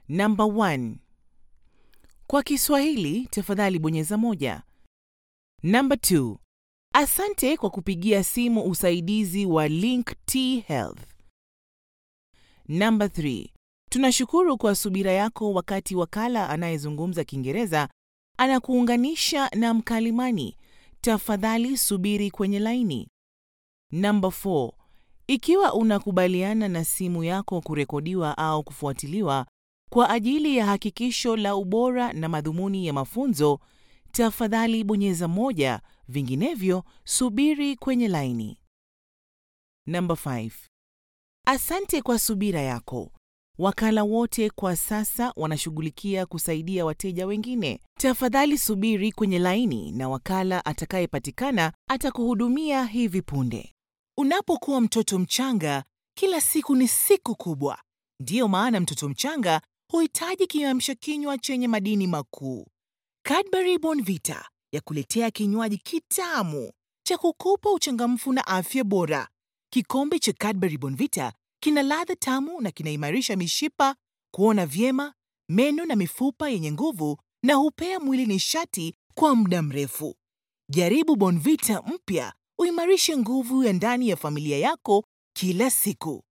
Number 1. Kwa Kiswahili, tafadhali bonyeza moja. Number 2. Asante kwa kupigia simu usaidizi wa Link T Health. Number 3. Tunashukuru kwa subira yako wakati wakala anayezungumza Kiingereza anakuunganisha na mkalimani. Tafadhali subiri kwenye laini. Number 4. Ikiwa unakubaliana na simu yako kurekodiwa au kufuatiliwa kwa ajili ya hakikisho la ubora na madhumuni ya mafunzo, tafadhali bonyeza moja, vinginevyo subiri kwenye laini. Number 5. Asante kwa subira yako. Wakala wote kwa sasa wanashughulikia kusaidia wateja wengine. Tafadhali subiri kwenye laini na wakala atakayepatikana atakuhudumia hivi punde. Unapokuwa mtoto mchanga, kila siku ni siku kubwa. Ndiyo maana mtoto mchanga huhitaji kiamsha kinywa chenye madini makuu. Cadbury Bonvita ya kuletea kinywaji kitamu cha kukupa uchangamfu na afya bora. Kikombe cha Cadbury Bonvita kina ladha tamu na kinaimarisha mishipa, kuona vyema, meno na mifupa yenye nguvu na hupea mwili nishati kwa muda mrefu. Jaribu Bonvita mpya uimarishe nguvu ya ndani ya familia yako kila siku.